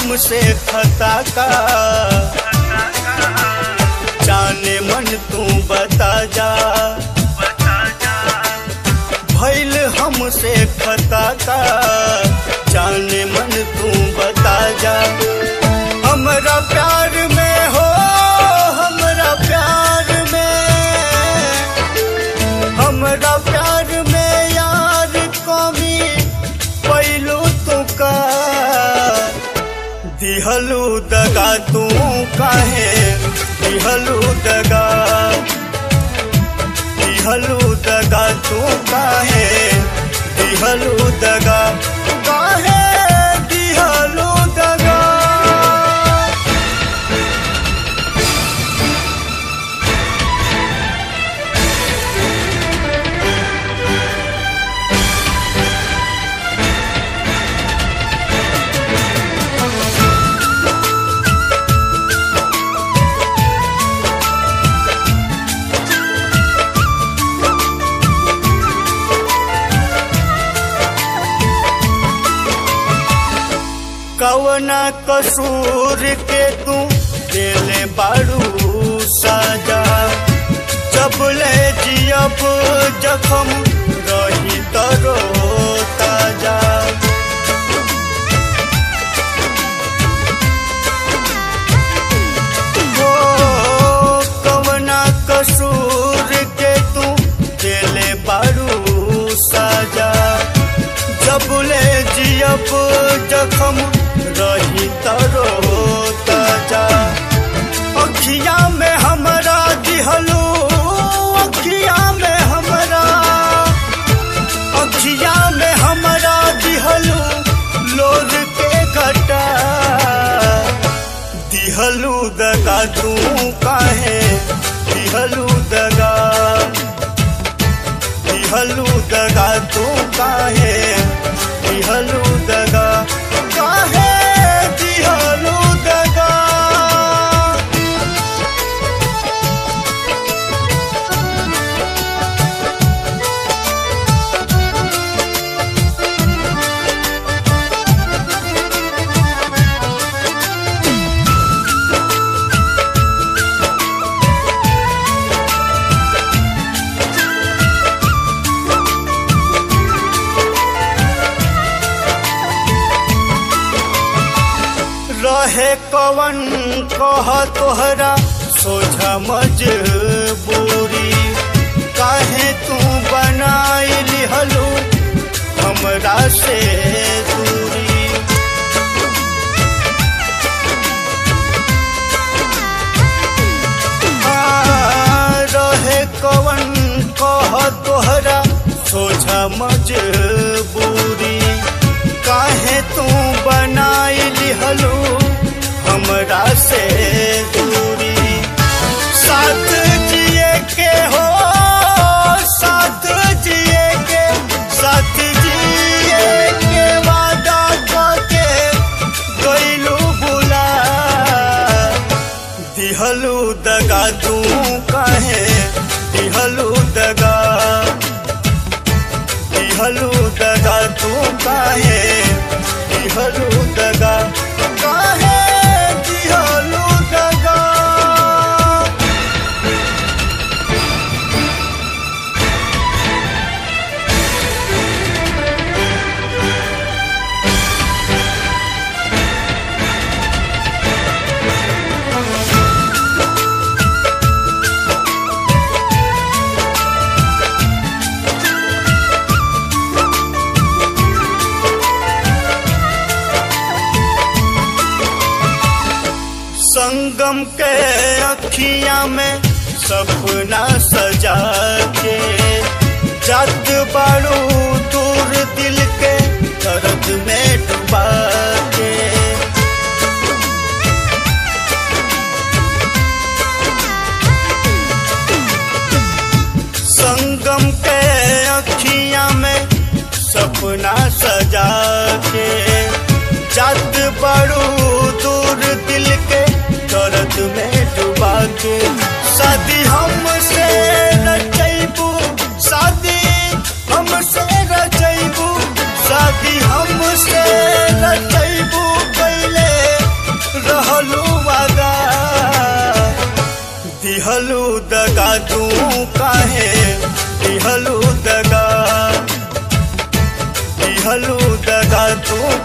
हमसे खता का जाने मन तू बता जा भैल हमसे खता का जाने मन तू बता जा हमरा प्यार में हो हमरा प्यार में हमरा प्यार में यार कमी पैलू तू का दिहलू दगा तू काहे दिहलू दगा दिहलू दगा तू काहे दिहलू दगा काहे दिहलू दगा कवना कसूर के तू दिले बारू साजा जब ले जियब जखम रही तरो ताजा हो कवना कसूर के तू दिले बारू साजा जब ले जियब जखम रही तरो ताजा अखिया में हमरा दिहलू अखिया में हमरा अखिया में हमरा दिहलू लोर के घटा दिहलू दगा तू काहे दिहलू दगा दिहलू दगा तू काहे दिहलू दगा काहे दिहलू दगा रहे कवन कह तोहरा सोझा मजबूरी काहे तू बनाई लिहलू हमरा से दूरी आ, रहे कवन कह तोहरा सोझा मजबूरी काहे तू बनाई लिहलू हमरा से दूरी साथ जिए के हो साथ जिए के साथ जिए के वादा करके गईलू बुला दिहलू दगा तू काहे दिहलू दगा दिहलू दगा तू काहे दिहलू दगा काहे दिहलू दगा संगम के अखियां में सपना सजा के जद बारू दूर दिल के दर्द में डुबा के संगम के अखियां में सपना सजा के जद बड़ू दूर दिल के दर्द में डुबा के शादी हमसे रचैबू शादी हमसे रचैबू शादी हमसे रच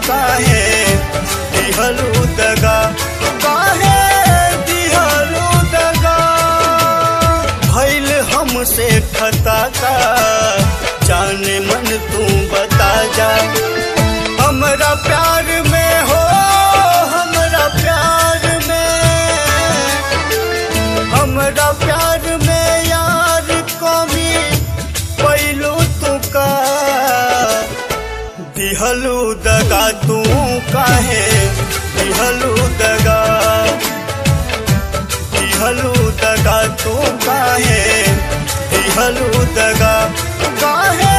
काहे दिहलू दगा काहे दिहलू दगा भइल हमसे खता का जाने मन तू बता जा हमरा प्यार में हो हमरा प्यार में हमरा प्यार में यार कमी पैलू तू का दिहलू दगा तू काहे दिहलू दगा दिहलू दगा तू काहे दिहलू दगा काहे